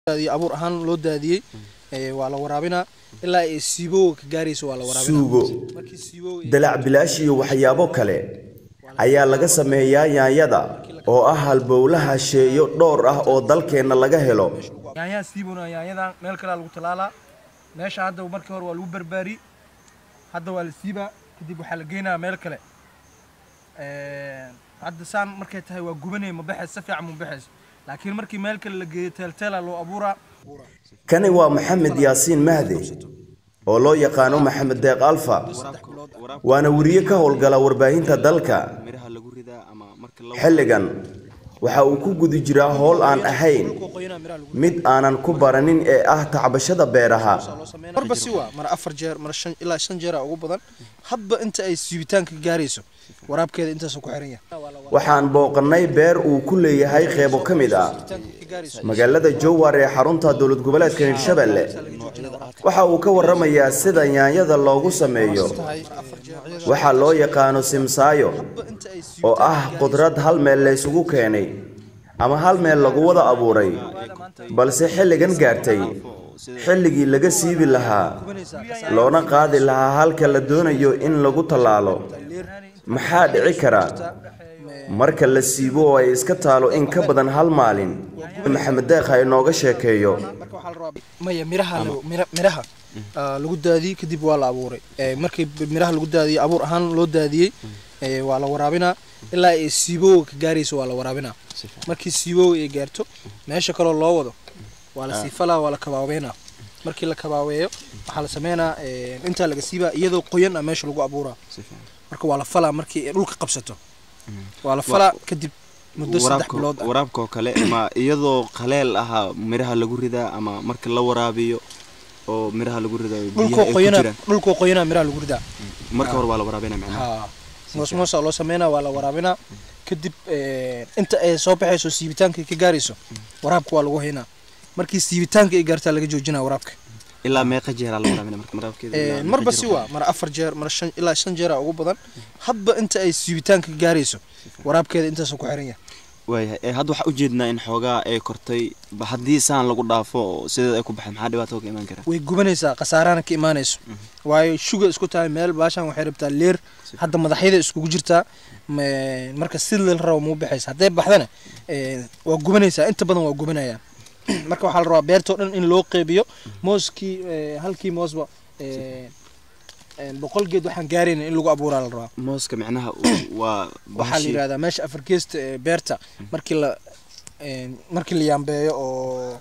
abuur ahaan loo daadiyey waa la waraabinaa ilaa ay siibowga ka gaarayso waa la waraabinaa suugo markii siibowga dalac bilaash iyo waxyaabo kale ayaa laga sameeyaa yaanyada oo ah halbowlaha sheeyo dhowr ah oo dalkeenna laga helo yaanyaha siibona yaanyadan meel kalea lagu talaalaa meesha hadda markii hore waa lagu barbaari hadda waa la siibaa kadib waxaa la geynayaa meel kale hadda saan markay tahay waa gubanay ma baxays si fiican ma baxays laakiin markii meel kale la geeyo teelteela loo abuuraa kani waa maxamed yaasiin mahde oo loo yaqaano maxamed deeq alfa waana weriye ka howlgala warbaahinta dalka xilligan waxa uu ku guda jiraa howl aan ahayn mid aanan ku baranin ee ah tacbashada beeraha marba si waa mar afar jeer mar shan ilaa shan jeera ugu badan hadba inta ay siibitaanka gaarayso waraabkeeda intaasuu ku xiran yahay waxaan booqannay beer uu ku leeyahay qeybo ka mid ah magaalada jowhar ee xarunta dowlad goboleedka hirshabelle waxa uu ka warramayaa sida yaanyada loogu sameeyo waxaa loo yaqaano simsaayo oo ah qudrad hal meel laysugu keenay ama hal meel lagu wada abuuray balse xilligan gaartay xilligii laga siibi lahaa loona qaadi lahaa halka la doonayo in lagu tallaalo maxaa dhici kara marka la siibo oo ay iska taalo in ka badan hal maalin maxamed deekha inooga sheekeeyo maya miraha miraha lagu daadiyey kadib waa la abuuray markii miraha lagu daadiyey abuur ahaan loo daadiyey waa la waraabinaa ilaa ay siibowga ka gaarayso waa la waraabinaa markii siibowga ay gaarto meesha kaloo loo wado waa la siifalaa waa la kabaabeynaa markii la kabaabeeyo waxaa la sameynaa intaa laga siibaa iyadoo qoyan ah meesha lagu abuuraa marka waa la falaa markii ay dhulka qabsato waa la falaa kadib muddo saddex bilood ah waraabka oo kale ma iyadoo qaleel ahaa miraha lagu ridaa ama marka la waraabiyo oo miraha lagu ridayo biyaha dhulkoo ay ku qoyana jiraan dhulkoo qoyanaa miraha lagu ridaa marka hore waa la waraabinaa macnaha haa moos moosaa loo sameynaa waa la waraabinaa kadib inta ay soo baxayso siibitaanka ay ka gaarayso waraabka waa lagu haynaa markii siibitaanka ay gaartaa laga joojinaa waraabka ilaa meeqa jeeraa la waraabinaa marka waraabkeeda ilaa meeqa marba jeer si oo waa mar afar jeer mar shan ilaa shan jeera ugu badan hadba inta ay siibitaanka ka gaarayso waraabkeeda intaasuu ku xiran yahay waayahay ee hadda waxaa ujeednaa in xoogaa ay kortay ba haddii saan lagu dhaafo oo sideed ay ku baxay maxaa dhibaato ka imaan kara way gubanaysaa khasaarana ka imaanayso waayo shuga isku tahay meel baashan waxay rabtaa leer hadda madaxyada iskugu jirtaa ma- marka si la rabo muu baxaysa hadday baxdana eh, waa gubanaysaa inta badan waa gubanayaan marka waxaa la rabaa beertoo dhan in loo qeybiyo mooskii eh, halkii moosba eh, eh, boqol geed waxaan gaarayna in lagu abuuraa la rabaa mooska micnaha uu- waa waxaa la bahashi- yidhahdaa meesha afar geesta ee beerta markii la eh, markii la yaambeeyo oo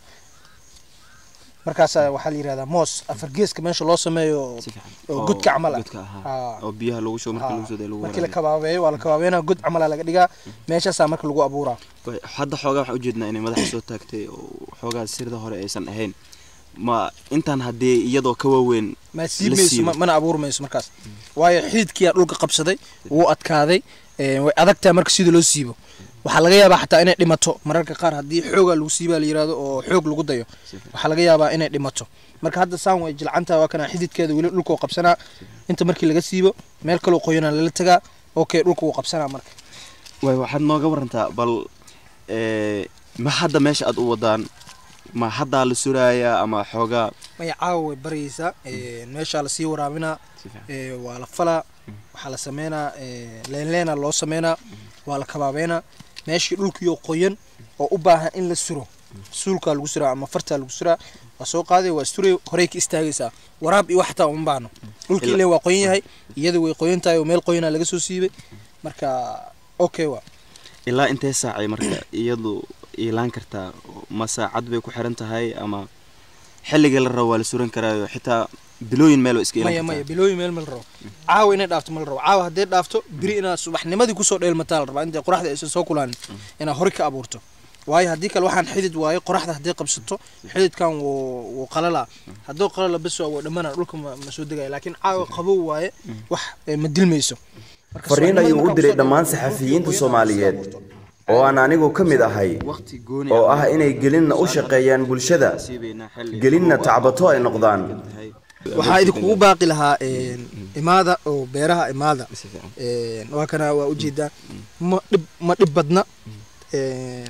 markaasa waxaa la yidhahdaa moos afar geeska meesha loo sameeyo oo- si fiican. oo godka camal ah godka ahaa Haa. oo biyaha lagu shubo marka Haa. lagu soo lagu markii la waraabiyo kabaabeeyo waa la kabaabeynaa god camala laga dhigaa meeshaasaa marka lagu abuuraa Waay, hadda xoogaa waxaa ujeednaa inay madaxa soo taagtay oo xoogaa sirda hore aysan ahayn ma intaan haddii iyadoo ka waaweyn ma siibmayso siibo. ma- mana abuuri mayso markaas waayo xididkiyaa dhulka qabsaday wuu adkaaday eh, way adagtahay marka sida loo siibo waxaa laga yaabaa xataa inay dhimato mararka qaar haddii xoogaa lagu siibaa la yirahdo oo xoog lagu dayo waxaa laga yaabaa inay dhimato marka hadda saan way jilcantaha waa kana xididkeeda weli dhulka uu qabsanaa inta markii laga siibo meel kaloo qoyanaa lala tagaa okay dhulka wuu qabsanaa marka waay waxaad nooga warantaa bal ee, ma hadda meesha aad u wadaan ma haddaa la surayaa ama xoogaa maya caawa way baryaysaa eh, meeshaa lasii waraabinaa si fiican. ee, waa la falaa waxaa la sameynaa ee, leenleena loo sameynaa waa la kabaabeynaa meeshii dhulkiioo qoyan oo u baahan in la suro suulkaa lagu suraa ama fartaa lagu suraa waa soo qaaday waa suray horey ka istaagaysaa waraab iyo waxtaa uma baahno dhulkii Ila- ile waa qoyan yahay iyada way qoyan tahay oo meel qoyanaa laga soo siibay marka okay waa ilaa intee saacay marka iyadu iilaan kartaa ma saacad bay ku xiran tahay ama xilliga la rabo waa la suran karaayo xitaa bilooyin meel waa iska maya iilan maya kartaa bilooyin meel ma la rabo caawa inay dhaafto ma la rabo caawa haddee dhaafto biri inaad subaxnimadii kusoo dheelmataa la rabaa intay qoraxda aysan soo kulaanin inaad hore ka abuurto waayo haddii kale waxaan xidid waayo qoraxda haddii qabsato xididkan wuu wuu qalalaa hadduu qalala bes waa wuu dhammanaa dhulka ma ma soo degaya laakiin caawa qabow waaye wax eh, ma dilmayso Marka fariin subaxnimadii ayuu u markaa diray kusoo dhammaan dheelmato, saxafiyiinta dhulka soomaaliyeed qoyan oo aan anigu ka mid ahay waqti gooni oo ah inay gelinna u shaqeeyaan bulshada gelinna tacbato ay noqdaan waxaa idinkugu baaqi lahaa een, imaada oo beeraha imaada Een, waa kana waa ujeedaa ma dhib ma dhib badna Een,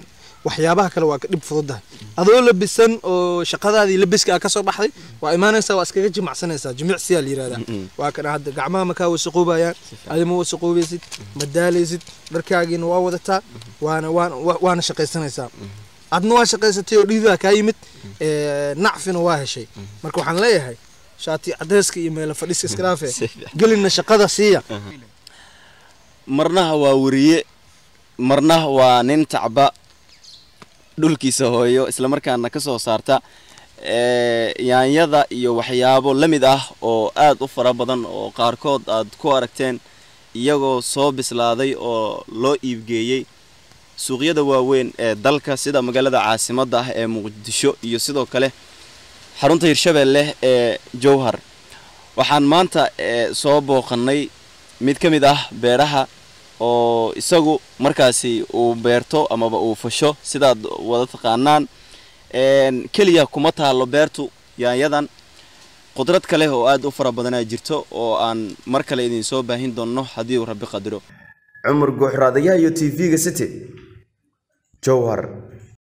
waxyaabaha kale waa ka dhib fududahay adoo labisan oo shaqadaadii labiska aa kasoo baxday waa imaanaysaa waa iskaga jimacsanaysaa jimicsiyaa la yirahdaa waa kana hadda gacmaha makaa wasaqoobayaan adima wasaqoobaysid ma daalaysid dharkaagiina waa wadataa waana waana wa- waana shaqaysanaysaa adna waa shaqaysatay oo dhiidaa kaa yimid ee, nacfina waa heshay marka waxaan leeyahay shaati cadeyska iyo meelo fadhiska iska dhaafe Si fiican. gelina shaqada siiya marnaha waa weriye marnaha waa nin tacba dhulkiisa hooyo islamarkaana ka soo saarta ee, yaanyada iyo waxyaabo la mid ah oo aad u fara badan oo qaarkood aad ku aragteen iyagoo soo bislaaday oo loo iibgeeyey suuqyada waaweyn ee dalka sida magaalada caasimadda ah ee muqdisho iyo sidoo kale xarunta hirshabeelle ee jowhar waxaan maanta ee, soo booqannay mid ka mid ah beeraha oo isagu markaasi uu beerto amaba uu fasho sidaad wada taqaanaan een, keliya kuma taalo beertu yaanyadan qudrad kale oo aad u fara badanaa jirto oo aan mar kale idin soo baahin doonno haddii uu rabbi qadiro cumar guuxraadayaha iyo tv-ga city jowhar